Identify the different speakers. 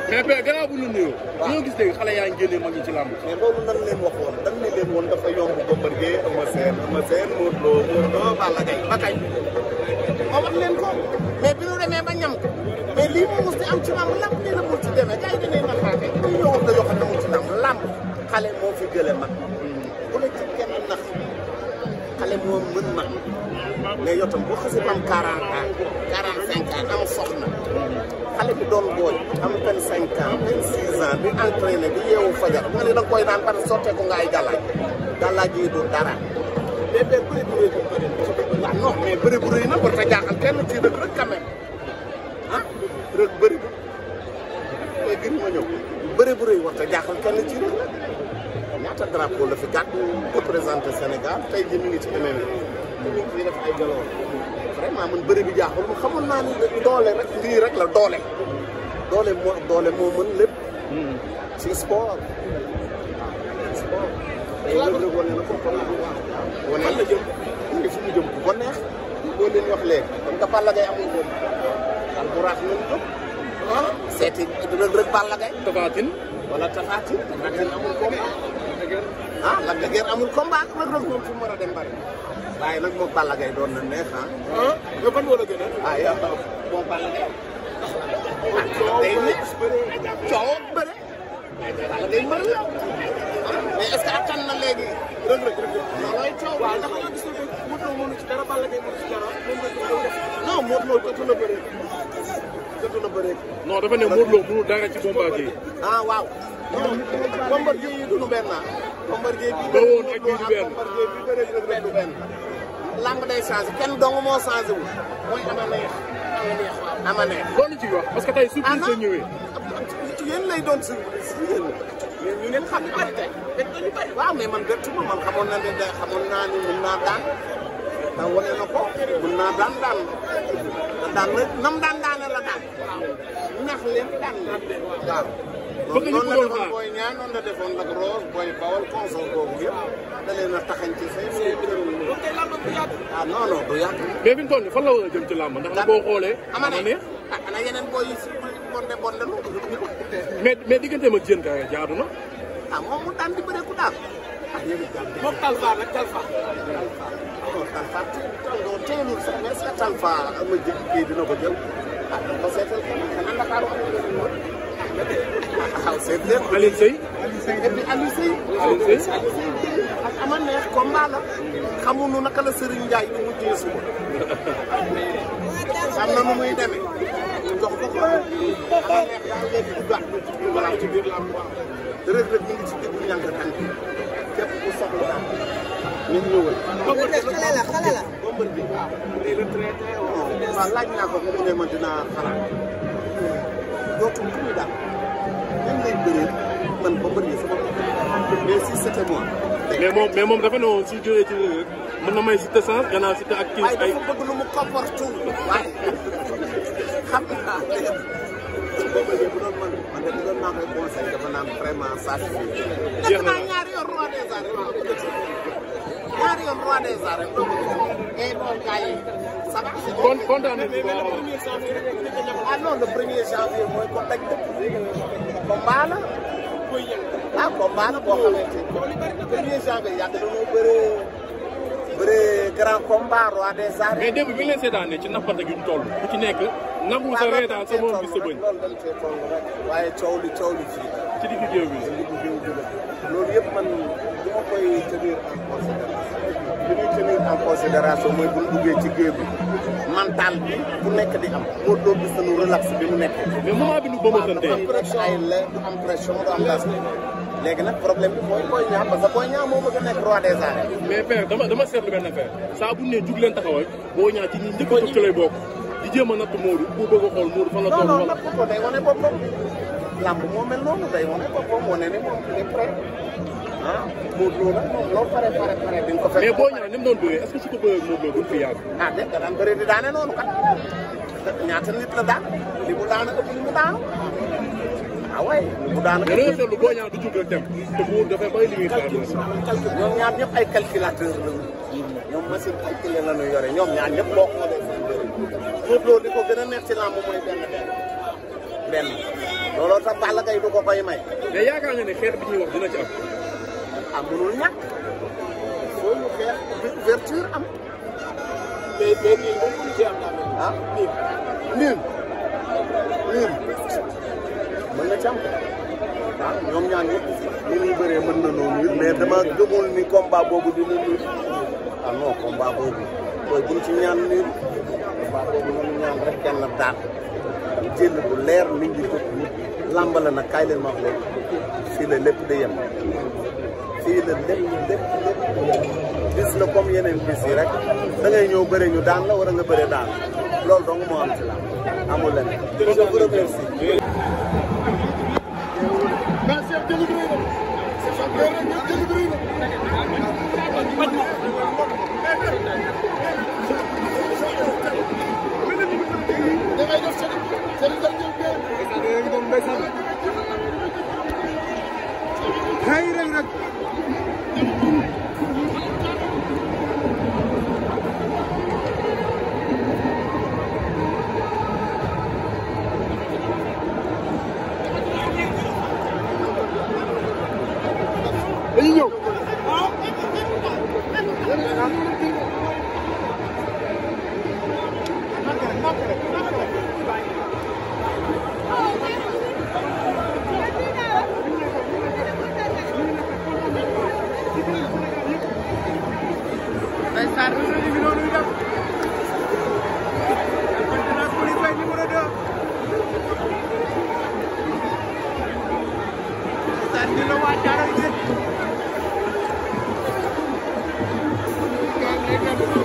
Speaker 1: mais père gannaaw bu ñu nuyoo. waaw ñoo gis léegi xale yaa ngi génnee mag ñi ci làmb.
Speaker 2: mais loolu nan leen waxoon dañ ne leen woon dafa yomb Bombardier Eumeu Sène Eumeu Sène Modou Lo Modou Lo Balla Gaye ba kañ ma wax leen ko mais bi ñu demee ba ñam ko mais lii moo mos di am ci lamb lamb nii la mu ci demee gars yi dañuy naxaate ñu ñëw wax dañoo xam ne mu ci lamb lamb xale moo fi gële mag bu la ci kenn nax xale moo mën mag mais yow tam boo xasee am 40 ans 45 ans am soxna xale bi doon booy am 25 ans 26 ans di entraîné di yeewu fajar nga ne da nga koy naan parce que sotteeku nga ay gàllaaj gàllaaj yi du dara mais mais bëri bu rëy waaw non mais bëri bu rëy na war ta jaaxal kenn ci rek rek quand même ah rek bëri bu léegi gën ma ñëw bëri bu rëy war ta jaaxal kenn ci rek rek ñaata drapeau la fi gàddu représenté Sénégal tey jii mi ngi ci MMA ñu ngi fi def ay galon vraiment man bëri bi jaaxul mu xamoon naa ni doole rek lii rek la doole doole moo doole moo mën lépp ci sport sport loolu rek wane na ko kon wane la jëm mu ngi fi mu jëm ku ko neex loolu leen wax léegi comme que Balla Gaye amul woon daal bu raax nañ ko ah seeti rek rek Balla Gaye
Speaker 1: Tapha Tine.
Speaker 2: wala Tapha Tine Tapha Tine amul combat ah Lac de Guiers amul combat rek rek moom fi mu war a dem bari waaye nag moom Balla Gaye doon na neex ah
Speaker 1: ah nga ban wala gën a.
Speaker 2: ah yow moom Balla Gaye ah day nekk coow ak bëre Balla Gaye mbër la mais est-ce que attan na léegi rëg rëg rëg loolooy coow waaw ndax nga gis ne Modou Lo mënu ci dara Balla Gaye mënu ci dara moom la ko def non Modou Lo jotu na bëre jotu na bëre
Speaker 1: non dafa ne Modou Lo mënul dara ci Bombardier.
Speaker 2: ah waaw non Bombardier yi duñu benn ah Bombardier bi
Speaker 1: Ba woon ak bii du benn.
Speaker 2: Bombardier bi bëre rëg rëg du benn lamb day changé kenn dong moo changé wu mooy ama neex ama neex waaw ama neex
Speaker 1: loolu ci wax parce que tey surprise la ñëwee.
Speaker 2: ci yéen lay doon surprise yéen yéen ñu ngeen xam ñu bari tey bett ñu bari waaw mais man bettu ma man xamoon na ne de xamoon naa ni mën naa daan da wane na ko mën naa daan daan da daan na nam daan daane la daan nax leen daan leen waaw
Speaker 1: Bëgg ñu
Speaker 2: noonu la
Speaker 1: bëggoon
Speaker 2: defoon
Speaker 1: xaar.
Speaker 2: booy ñaan noonu la defoon nag Rose booy Bawol consort boobu yëpp da leen a taxañ ci say say ah non non du yàgg
Speaker 1: mais fi mu toll nii fan la war a jëm ci làmb ndax nag boo xoolee.
Speaker 2: ama
Speaker 1: ama
Speaker 2: ne
Speaker 1: neex
Speaker 2: ah ana yeneen booy yi si bonde bonde lu
Speaker 1: mais mais digganteem ak Diène Kaïré jaadu na.
Speaker 2: ah moom mu daan di bëre ku daan ah yéen a jàpp
Speaker 3: moom Talfa nag Talfa.
Speaker 2: Talfa non Talfa teel teelul sax mais est-ce que Talfa am na jëkk kii dina ko jël ah dina ko seetal kenn xanaa Ndakaaru am na beneen mot ah xaw seet leen
Speaker 1: Alioune Seye.
Speaker 2: et puis Aliou Seye
Speaker 1: Aliou Seye.
Speaker 2: Aliou Seye ak ama neex combat la xamuñu naka la Serigne Ndiaye di mujjee suba am na nu muy demee ñu jox ko ko ama neex daal léegi duggaat na ci biir balaa ci biir làmb waaw Reug Reug ñu ngi ci diggu ñànk tànk képp ku soxla daal ñu ñëwal
Speaker 3: xale la xale la.
Speaker 2: Bombardier waaw day retraité waaw laaj naa ko mu ne ma dinaa xalaat dootul ku ñu daal même lay bëree man Bombardier sama bopp mais si c'était moi
Speaker 1: mais moom mais moom dafa ne woon su jógee ci rek mën na may Siteu chance gannaaw Siteu ak kii
Speaker 2: waaye
Speaker 1: ay.
Speaker 2: dafa bëgg lu mu comporte waaye xam naa léegi Bombardier bu doon man man de bu doon naa koy conseil dafa naan vraiment ça suffit
Speaker 1: Jeex na.
Speaker 2: naa ñaari yoon roi des arènes waaw ñaari yoon roi des arènes doo ko et bon gars yi ça va
Speaker 1: kon kontaan nañu bu baax a baax.
Speaker 2: ah non le premier janvier mooy ko daj dëpp combat la ah combat la boo xamante ni premier janvier yàgg nañoo bëree bëree grand combat roi des arènes.
Speaker 1: mais démb bi ñu leen seetaanee ci nappante gi ñu toll ku ci nekk nangu sa reetaan sa moom gis sa bëñ
Speaker 2: loolu dañ cee toll rek waaye coow li coow li fii
Speaker 1: ci diggu géew bi.
Speaker 2: li bu géew bi la loolu yëpp man du ma koy tenir en considération li muy tenir en considération mooy bu ñu duggee ci géew bi mental bi bu nekk di am moo doo gis nañu relax bi mu nekk
Speaker 1: mais moment bi nu bëmatante
Speaker 2: am pression ay la du am pression du am gas léegi nag problème bi mooy Boy Niang parce que Boy Niang moo bëgg a nekk roi des arènes
Speaker 1: mais père dama dama seetlu benn affaire saa bu ne jug leen taxawal boo ñaa ci ñi njëkk a jóg ci lay bokk di jéem a natt Modou pour bëgg a xool Modou fan la
Speaker 2: non
Speaker 1: toll
Speaker 2: non
Speaker 1: wala.
Speaker 2: natt ko day wane boppam làmb moo mel noonu day wane boppam wane ni moom il est prêt ah Modou Lo nag moom loo pare pare pare di nga ko fekk
Speaker 1: mais boo ñaa ni mu doon bëree est ce que su ko bëree ak Modou Lo duñ fi yàgg.
Speaker 2: ah dégg nga daan bëri di daane noonu kat ñaata nit la daan li mu daan ëpp li mu daan ah way li mu daan
Speaker 1: mais da nga seetlu boo ñaa du jug rek dem te Modou dafay bëri li muy xaar
Speaker 2: ñoom ñaar ñëpp ay calculateur lañu ñoom machine calculer la ñu yore ñoom ñaar ñëpp boo xoolee seen bëri Modou Lo li ko gën a neex ci làmb mooy benn benn benn looloo tax Balla Gaye du ko koy may
Speaker 1: mais yaakaar nga ne xeex bi ñuy wax dina ci am.
Speaker 2: ah mënul ñàkk foo ñu xeex ouverture am
Speaker 3: mais mais nii moom mënu ci am daal.
Speaker 2: ah niin niin niin mën na ci am ah ñoom ñaar ñëpp ni ñuy bëree mën na noonu it mais dama gëmul ni combat boobu dina nii ah non combat boobu booy buñ ci ñaan nii combat boobu ñoom ñaan rek kenn daan jël bu leer nit ñi ko làmb la nag kaay leen ma wax leen fii la lépp di yem fii la lépp lépp lépp di yem bis la comme yeneen bis yi rek da ngay ñëw bëre ñu daan la war a nga bëre daan loolu dong moo am ci la amul leen je vous remercie
Speaker 1: dañuy ñëw.
Speaker 3: Thank you.